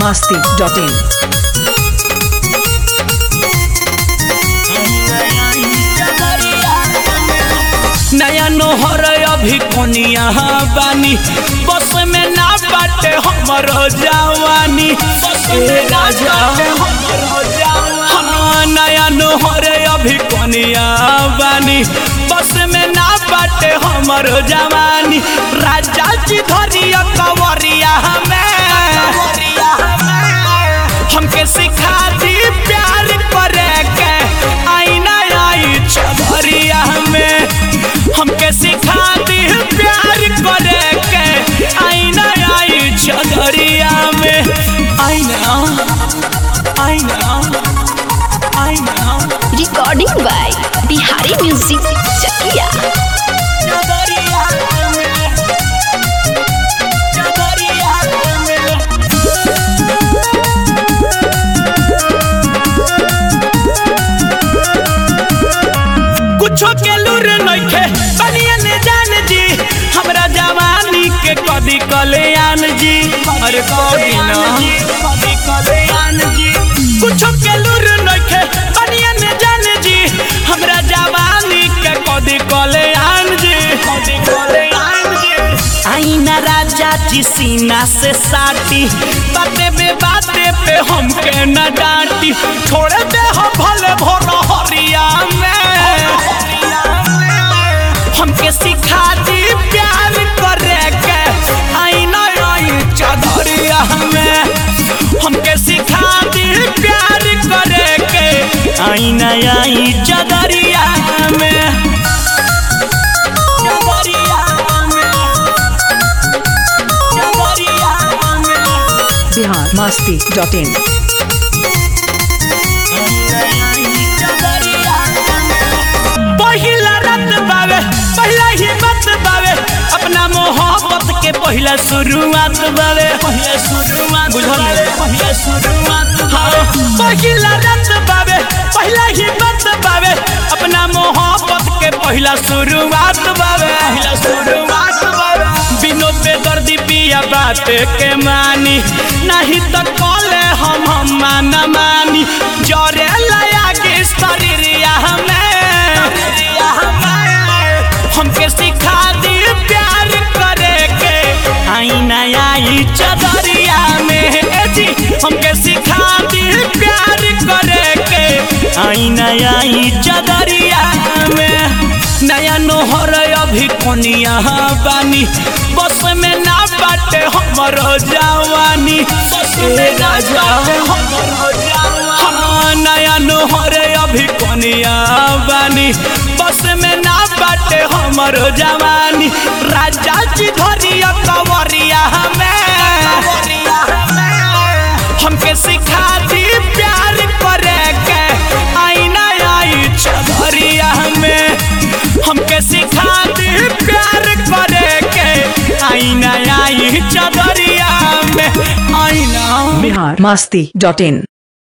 masti.in. नया नोहर अभी कोनिया बानी बस में ना बाटे हमर जवानी ए राजा हाँ, नया नोहर अभी कोनिया बानी बस में ना बाटे हमर जवानी राजा जी धरिया कवरिया हमें हमके सिखा दी प्यार करे के आईना आई चबरिया में हमके सिखा दी प्यार करे के आईना आई चदरिया में आईना आईना आईना recording by Bihari music Chakiya चदरिया में चदरिया में कुछो के लूर नइखे बनियन जान जी हमरा जवानी के कदी कल्याण जी अरे कदी ना कदी कल्याण जी कुछो के लूर नइखे बनियन जान जी हमरा जवानी के कदी कल्याण जी कदी कल्याण जी आईना राजा जी सीना से साटी बाते बे बाते पे हमके न डांटी छोड़ दे हो भले भोर हरिया में हमके सिखा दी प्यार करे के आईना आई चदरिया में हमके सिखा दी प्यार करे के आईना आई चदरिया में चदरिया में चदरिया में Bihar masti.in. पहिला रात बावे पहिला ही बात बावे अपना मोहब्बत के पहिला शुरुआत बावे पहिला शुरुआत बुझल पहिला शुरुआत हाँ पहिला रात बावे पहिला ही बात बावे अपना मोहब्बत के पहिला शुरुआत बावे पहिला शुरुआत बावे बिनो बेदर्दी पिया बात के मानी नहीं तो कॉले हम हम मान मानी जरे लया के शरीरिया हमें हमके सिखा दी प्यार करे के आईना आई चदरिया में ए जी हमके सिखा दी प्यार करे के आईना आई चदरिया में नया नोहर अभी कोनिया बानी बस में ना बाटे हमर जवानी ए राजा हाँ, नया नोहर अभी कोनिया बानी बस में ना बाटे हमर जवानी राजा जी धरिया कवरिया हमें हमके सिखा दी प्यार करे के आईना आई चदरिया में हमके सिखा दी प्यार करे के आईना आई चदरिया में आईना Bihar masti.in.